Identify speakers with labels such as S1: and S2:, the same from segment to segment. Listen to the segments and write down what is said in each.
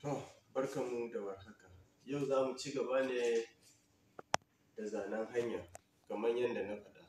S1: To, barkanmu da warhaka. Yau za mu ci gaba ne da zanen hanya kamar yadda na faɗa.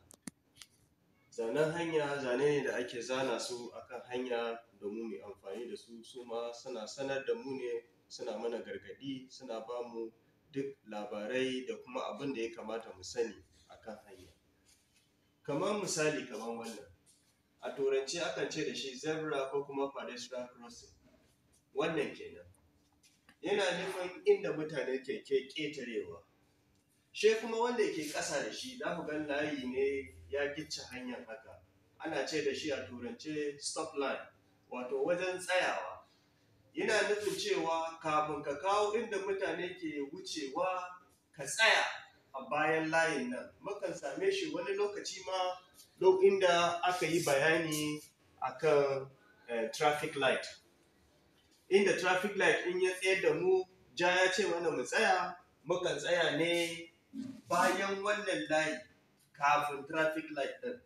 S1: Zanen hanya zane ne da ake zana su a kan hanya domin mu yi amfani da su, su ma suna sanar da mu ne, suna mana gargaɗi, suna ba mu duk labarai da kuma abin da ya kamata mu sani a kan hanya. Kamar misali kamar wannan, a Turance akan ce da shi zebra ko kuma pedestrian crossing, wannan kenan. Yana nufin inda mutane ke ƙetarewa. Shi kuma wanda ke ƙasa da shi za ku ga layi ne ya gicce hanyar haka, ana ce da shi a Turance stop line, wato wajen tsayawa. Yana nufin cewa kafin ka kawo inda mutane ke wucewa ka tsaya a bayan layin nan. Mukan same shi wani lokaci ma duk inda aka yi bayani a kan traffic light. Inda traffic light in ya tsayar da mu, ja ya ce mana mu tsaya, mukan tsaya ne bayan wannan layi kafin traffic light ɗin.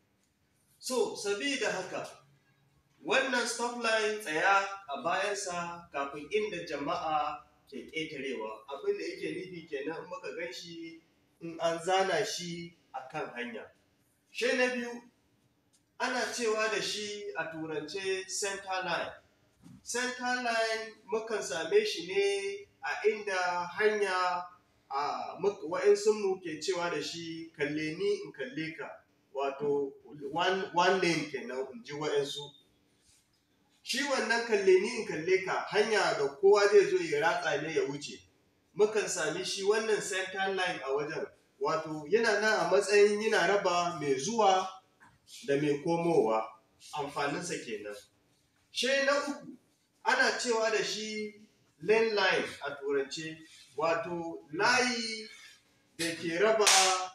S1: So, sabida haka wannan stop line tsaya a bayansa kafin inda jama'a ke ƙetarewa. Abin da yake nufi kenan in muka gan shi in an zana shi a kan hanya. Sai na biyu, ana cewa da shi a Turance center line. Center line mukan same shi ne a inda hanya a waɗansunmu ke cewa da shi kalle ni in kalle ka, wato one lane kenan in ji waɗansu. Shi wannan kalle ni in kalle ka hanya da kowa zai zo ya ratsa ne ya wuce. Mukan same shi wannan center line a wajen, wato yana nan a matsayin yana raba mai zuwa da mai komowa, amfaninsa kenan. Sai na uku, ana cewa da shi lane line a Turance, wato layi da ke raba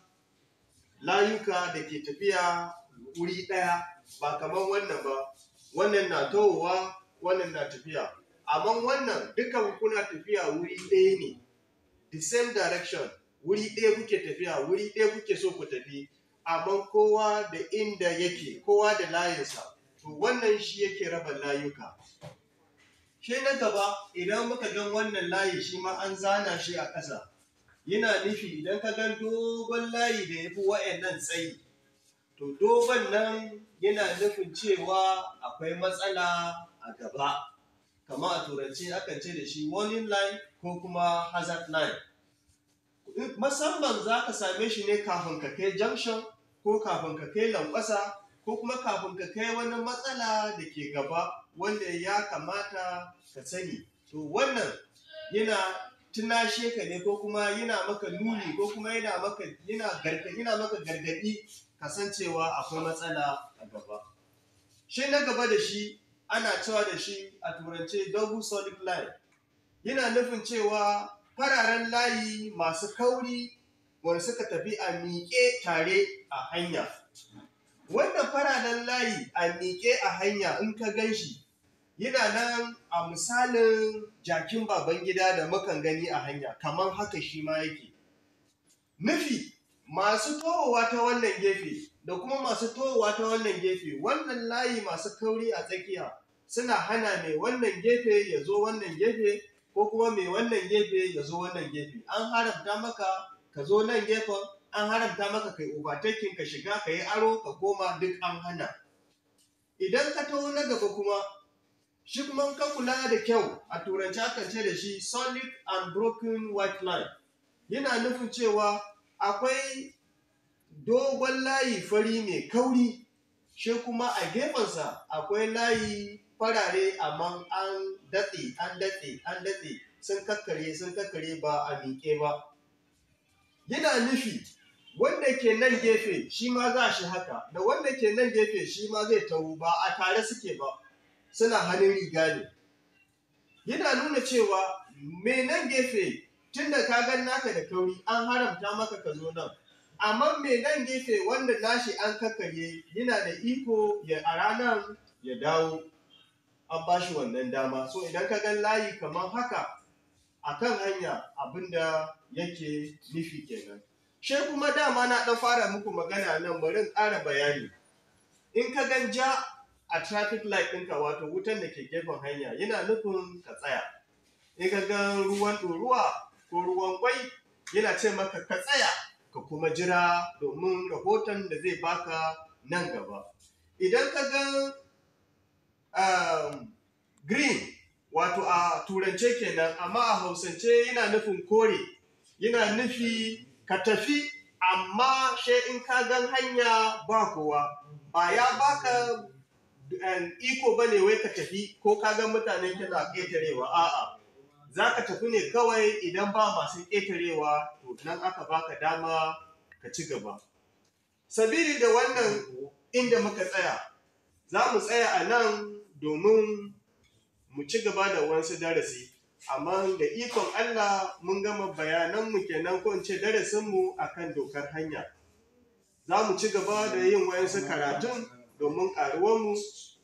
S1: layuka da ke tafiya wuri ɗaya, ba kamar wannan ba, wannan na tahowa, wannan na tafiya. Amma wannan dukan kuna tafiya wuri ɗaya ne, the same direction, wuri ɗaya kuke tafiya, wuri ɗaya kuke so ku tafi, amma kowa da inda yake, kowa da layinsa. To wannan shi yake raba layuka. Sai na gaba, idan muka ga wannan layi shi ma an zana shi a ƙasa, yana nufi idan ka ga dogon layi da ya fi waɗannan tsayi, to dogon nan yana nufin cewa akwai matsala a gaba. Kamar a Turance akan ce da shi warning line ko kuma hazard line. Musamman za ka same shi ne kafin ka kai junction ko kafin ka kai lanƙwasa ko kuma kafin ka kai wani matsala da ke gaba wanda ya kamata ka sani. To wannan yana tunashe ka ne ko kuma yana maka nuni ko kuma yana maka yana maka gargaɗi ka san cewa akwai matsala a gaba. Sai na gaba da shi ana cewa da shi a Turance double solid line. Yana nufin cewa fararen layi masu kauri wanda suka tafi a miƙe tare a hanya. Wannan fararen layi a miƙe a hanya in ka gan shi, yana nan a misalin jakin Babangida da mukan gani a hanya, kamar haka shi ma yake. Nufi, masu tohowa ta wannan gefe da kuma masu tohowa ta wannan gefe, wannan layi masu kauri a tsakiya suna hana mai wannan gefe ya zo wannan gefe ko kuma mai wannan gefe ya zo wannan gefe. An haramta maka ka zo nan gefen, an haramta maka ka yi overtaking ka shiga ka yi aro ka koma duk an hana. Idan ka taho na gaba kuma, shi kuma in ka kula da kyau a Turance akan ce da shi solid and broken white line. Yana nufin cewa akwai dogon layi fari mai kauri, shi kuma a gefensa akwai layi farare amma an datse, an datse, an datse, sun kakkarye, sun kakkarye ba a miƙe ba. Yana nufi wanda ke nan gefe shi ma za shi haka, da wanda ke nan gefe shi ma zai taho ba a tare suke ba, suna hannun riga ne. Yana nuna cewa mai nan gefe tun da ka gan naka da kauri an haramta maka ka zo nan. Amma mai nan gefe wanda nashi an kakkarye yana da iko ya ara nan ya dawo, an ba shi wannan dama. So idan ka gan layi kamar haka a kan hanya abin da yake nufi kenan. Sai kuma dama na ɗan fara muku magana nan bari in ƙara bayani. In ka gan ja a traffic light ɗinka wato wutan da ke gefen hanya yana nufin ka tsaya in ka ga ruwan ɗoruwa ko ruwan kwai yana ce maka ka tsaya ka kuma jira domin rahoton da zai baka nan gaba idan ka ga um, green wato a turance kenan amma a hausance yana nufin kore yana nufi ka tafi amma she in ka gan hanya ba kowa ba ya baka um, iko ba ne wai ka tafi ko ka gan mutane kana ƙetarewa a'a za ka tafi ne kawai idan ba masu ƙetarewa to nan aka baka dama ka ci gaba sabili da wannan inda muka tsaya za mu tsaya a nan domin mu ci gaba da wasu darasi amma da ikon Allah mun gama bayananmu kenan ko in ce darasinmu akan dokar hanya za mu ci gaba da yin wayansu karatun domin ƙaruwanmu